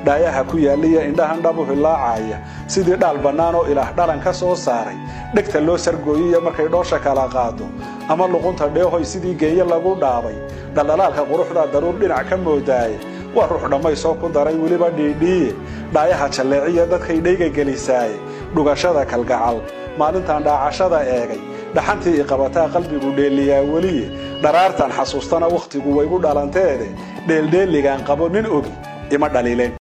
dhaayaha ku yaaliya indhahan dhabu hilaacaya sidii dhaal bannaan oo ilaah dhalan ka soo saaray dhegta loo sargooyiya markay dhoosha kala qaado ama luqunta dheehoy sidii geeye lagu dhaabay dhaldhalaalka quruxda daruur dhinac ka moodaaye waa ruux dhammaysoo ku daray weliba dhiidhiiye dhaayaha jalleeciya dadkay dhayga gelisaaye dhugashada kalgacal maalintan dhaacashada eegay dhaxantii iqabataa qalbigu dheeliyaa weliye dharaartan xasuustana wakhtigu waygu dhalanteede dheeldheeligaan qabo nin ogi ima dhaliileen